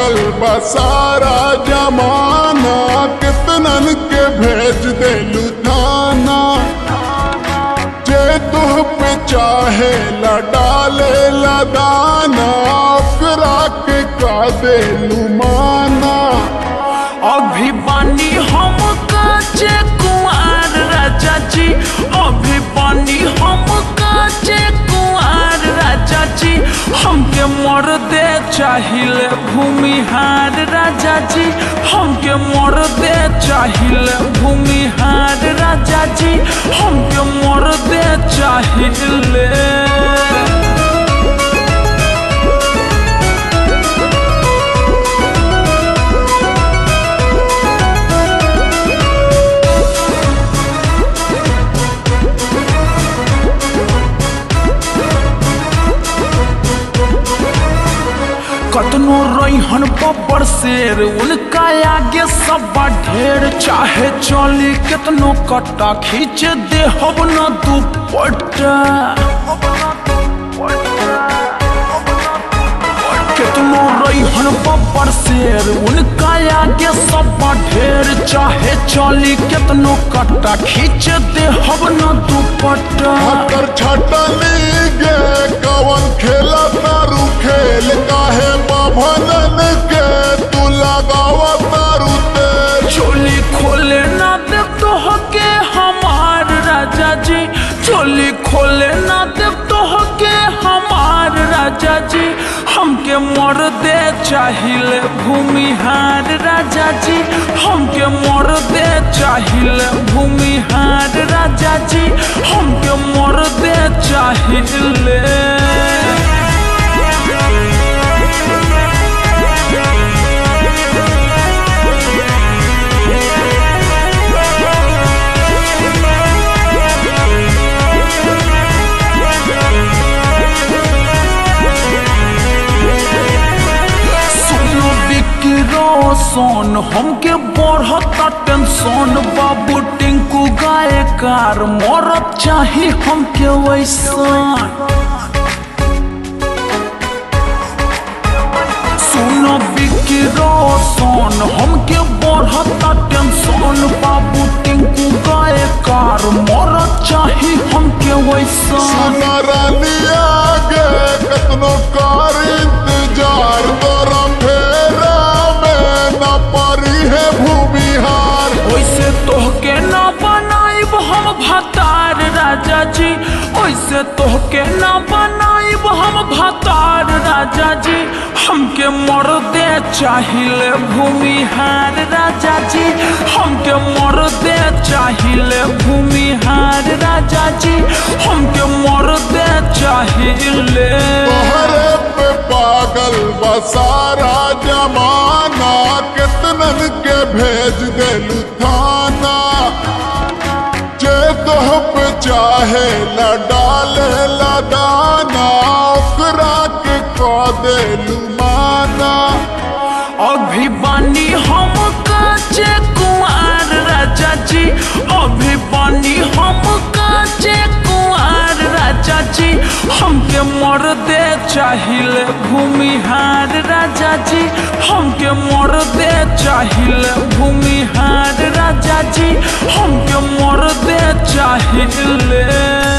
पागल बसारा जमाना कितनन के भेज देलू थाना जे तुह पे चाहे ला डाले ला दाना ओकरा के का देलू माना अभी बानी हम काचे कुंवर राजा जी अभी बानी हम काचे कुंवर राजा जी हमके मर दे चाहिए भूमिहार राजा जी हमके मर दे चाहिए भूमिहार राजा जी हमके मर दे चाहिए कतनो रैहन बब्बर शेर उनका आगे सब ढेर चाहे चली कितनो कट्टा खींच दे हब न दुपट्टा कितनो रैहन बब्बर शेर उनका आगे सब ढेर चाहे चली कितनो कट्टा खींच दे हब न दुपट्टा हकर छटनी गे कवन खेला तारू खेल काहे बाभनन के तू लगावा तारू तेल चोली खोले ना दे तो के हमार राजा जी चोली खोले ना दे तो के हमार राजा जी हमके मर दे चाहिए भूमिहार राजा जी हमके मर दे चाहिए भूमिहार राजा जी हमके मर दे चाहिए सुनो बिकरो सोन हमके बढ़ता टेंशन बाबू टिंकू गायकार मरत चाही हमके वैसन सुनो बिकरो सोन हमके बढ़ता टेंशन बाबू टिंकू गायकार मरत चाही हमके वैसन सुनरनिया गे कतनो कार इंतजार तोरा फेरा में न परी है भूमिहार ओइसे तोहके ना बनाइब हम भतार राजा जी ओइसे तोहके ना बनाइब हम भतार राजा जी हमके मर दे चाहिए भूमिहार राजा जी हमके मर दे चाहिए भूमिहार राजा जी हमके मर दे चाहिए तोहरे पे पागल बसारा जमाना कितनन के भेज देलू थाना जे तोह पे चाहे ला डाले ला दाना ओकरा के का देलू माना अभी बानी हम काचे कुंवर राजा जी अभी बानी हम काचे कुंवर राजा जी हमके मर दे चाहिए भूमिहार राजा जी हमके मर दे चाहिए भूमिहार राजा जी हमके मर दे चाहिए